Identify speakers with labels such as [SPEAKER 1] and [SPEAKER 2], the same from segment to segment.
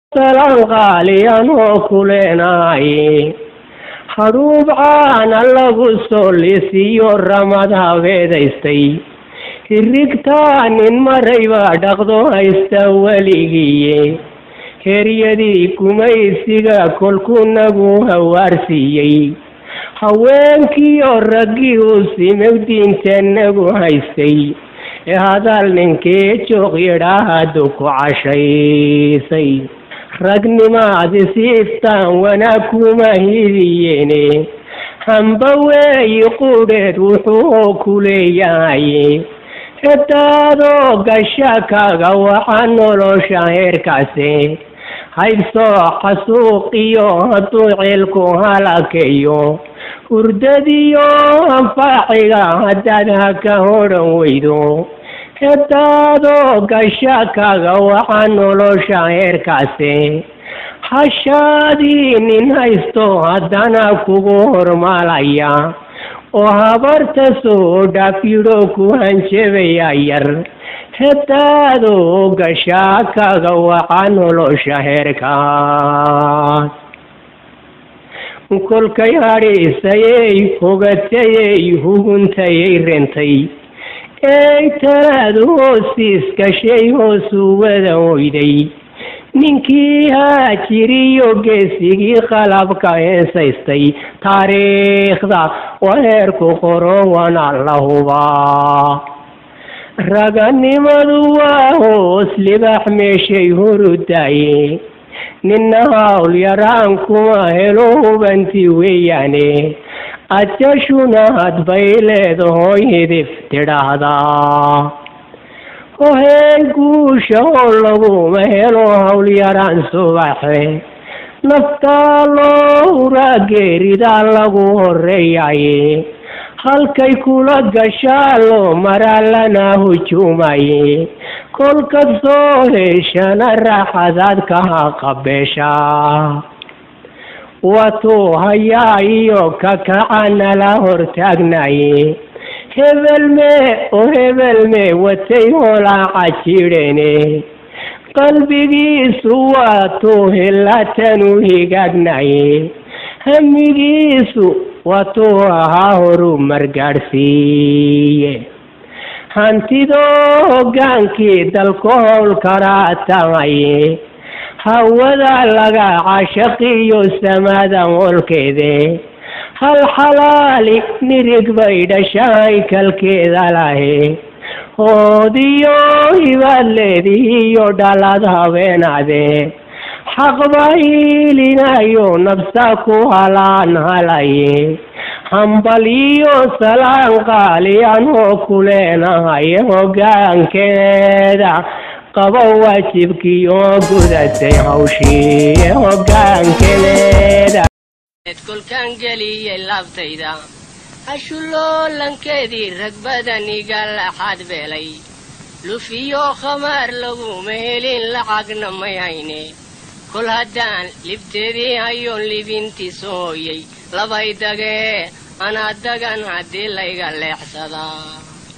[SPEAKER 1] salaan qaaliyan oo ku leenaaye hadhuub caana lagu soo lisiyo ramad habeedaystay hirigtaa nin marayba dhaqdo haysta weligiiye heryadii gumaysiga kolkuu nagu hawaarsiiyey haweenkiioo raggii uu simew diinta nagu haystay ee hadal ninkii joog yidhaahadu ku cashaysay ragnimaadi siiftaan wanaag kuma hidiyeene hamba weeyi qudheed wuxuu ku leeyahay hadaadoo gasha kaga waxa nolosha heerkaase haybsoo xasuuqiyo hadduu cilku halakeeyo hurdadiyo anfaaciga haddaad haka hodhan weydo hadaadoo gasha kaga waxa nolosha heerkaase hashaadii nin haysto haddana kugu hormaalaya oo habarta soo dhaafyidho ku hanjabaya yar hadaadoo gasha kaga waxa nolosha heerkaas kolkay hadhiisayey hogatayey huguntayay rentay ey talaadu hoosiis gashay hoosuu wada oyday ninkii haajiriyo geesigii qalabka heensaystay taariikhda waa heerku qoro wana la hubaa raganimadu waa hoos libax meeshay horudaaye ninna hawl yaraan kuma helo hubanti weeyaane ajashuna hadbay leedahoy hidif tidhaahdaa hohey guusha oo laguma helo hawl yaraan subaxe naftaa loo huraa geeridaa lagu horeeyaye halkay kula gashaa loo maraa lana hujuumaye kolkad soo heshana raaxadaad kaha qabeeshaa watuu hayaa iyo kakacana la hortaagnaye hebelmee oo hebelmee watay holaaca jidhene qalbigiisu waatuu hilatanu higaagnaye hamigiisu waatuu ahaa horu margaadhsiiye hantidoo hoggaankii dalku howl karaa tamaye hawada laga cashaqiyo samadan wolkeede hal xalaali nirig bay dhashahay kalkeeda lahe hoodiyo hibaad leedihiyo dhalad habeenade xaqba hiilinayo nabsa ku halaan halaye hambal iyo salaan qaaliyan oo ku leenahay hoggaankeeda qabo waajibkii oo gudatay hawshii hoggaankeeda
[SPEAKER 2] kolkaan geliyey laabtayda hashuloolankeedii rag badan iga laxaad beelay lufiyo khamaar laguma helin lacagna may hayne kol haddaan libteedii hayoon libintii soo hoyay labay dagee anaa dagan haddii layga leexsadaa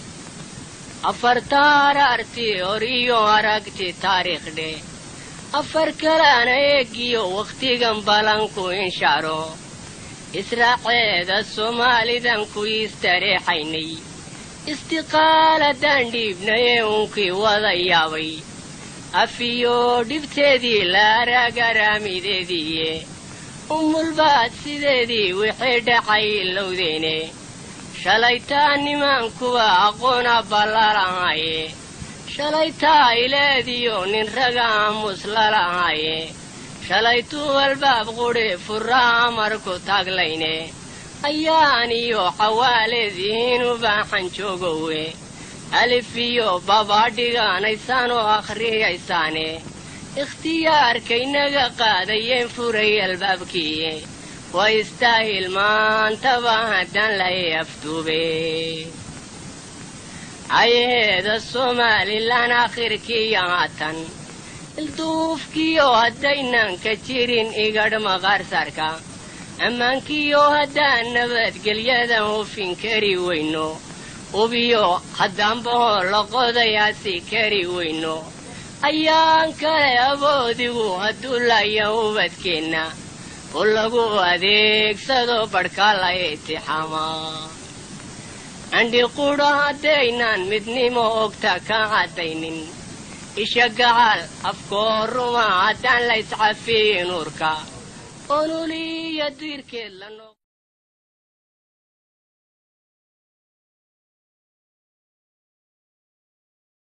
[SPEAKER 2] afarta haraartii hor iyo aragti taariikhdhe afar kalaana eegiyo wakhtigan balanku inshaaro israaceeda soomaalidan ku istareexaynay istiqaaladaan dhiibnaye unkii wada yaabay afiyo dhibteedii la araagaraamideediiye umulbaad sideedii wixii dhacay lowdeene shalaytaa nimaankuwa aqoona ballalahaye shalaytaa ileediyo nin raga aamus lalahaye shalaytuu albaab qudhi furraa marku taaglayne ayaan iyo xawaaleedihiin u baaxan joogowe alif iyo babaadhigaanaysaan oo akhriyaysaane ikhtiyaarkaynaga qaadayeen furay albaabkiiye waa istaahil maantaba haddaan lahay afduube cayaheeda somalilan akhirkiiyo haatan ilduufkiyo haddaynan ka jirin igadh maqaarsarka ammaankiyo haddaan nabadgelyadan hufin kari weyno ubiyo haddaanbahoo loqodayaasi kari weyno ayaan kale awoodigu hadduu laya ubadkeenna oo lagu adeegsado badhkaa la itixaamaa candhi qudha haddaynaan midnimo ogta ka caddaynin isha gacal afkoo ruma haddaan la iscafiyin urka onuliya diirkeed la noq